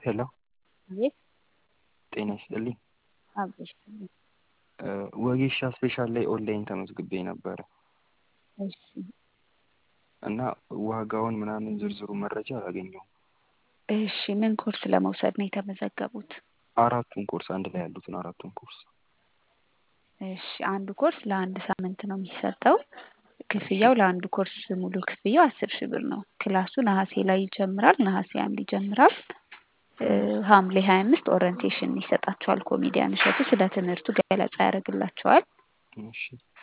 ሄሎ አቤት ጤና ይስጥልኝ። አብሮሽ ወጌሻ ስፔሻል ላይ ኦንላይን ተመዝግቤ ነበረ እሺ እና ዋጋውን ምናምን ዝርዝሩ መረጃ አላገኘሁም። እሺ ምን ኮርስ ለመውሰድ ነው የተመዘገቡት? አራቱን ኮርስ አንድ ላይ ያሉትን አራቱን ኮርስ እሺ አንዱ ኮርስ ለአንድ ሳምንት ነው የሚሰጠው። ክፍያው ለአንዱ ኮርስ ሙሉ ክፍያው አስር ሺህ ብር ነው። ክላሱ ነሐሴ ላይ ይጀምራል። ነሐሴ አንድ ይጀምራል። ሐምሌ ሀያ አምስት ኦሪንቴሽን ይሰጣቸዋል። ኮሜዲያን እሸቱ ስለ ትምህርቱ ገለጻ ያደርግላቸዋል። እሺ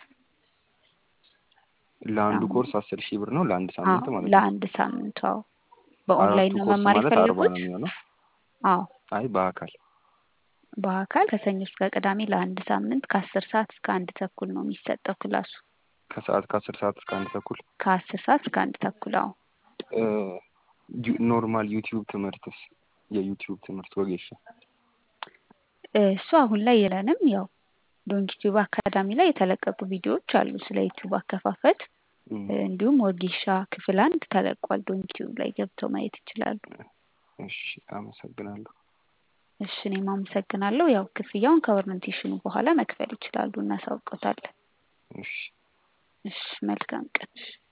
ለአንዱ ኮርስ አስር ሺህ ብር ነው ለአንድ ሳምንት ማለት ነው። ለአንድ ሳምንት አዎ። በኦንላይን አራቱ ነው ኮርስ መማር ማለት አርባ የፈለጉት? ነው የሚሆነው? አዎ አይ በአካል በአካል ከሰኞ እስከ ቅዳሜ ለአንድ ሳምንት ከአስር ሰዓት እስከ አንድ ተኩል ነው የሚሰጠው ክላሱ። ከሰዓት ከአስር ሰዓት እስከ አንድ ተኩል ከአስር ሰዓት እስከ አንድ ተኩል አዎ። ኖርማል ዩቲዩብ ትምህርትስ የዩቲዩብ ትምህርት ወጌሻ እሱ አሁን ላይ የለንም። ያው ዶንኪቲዩብ አካዳሚ ላይ የተለቀቁ ቪዲዮዎች አሉ ስለ ዩቲዩብ አከፋፈት። እም፣ እንዲሁም ወጌሻ ክፍል አንድ ተለቋል። ዶንኪቲዩብ ላይ ገብተው ማየት ይችላሉ። እሺ አመሰግናለሁ። እሺ እኔም አመሰግናለሁ። ያው ክፍያውን ከኦሪንቴሽኑ በኋላ መክፈል ይችላሉ፣ እናሳውቀታለን። እሺ እሺ መልካም ቀን። እሺ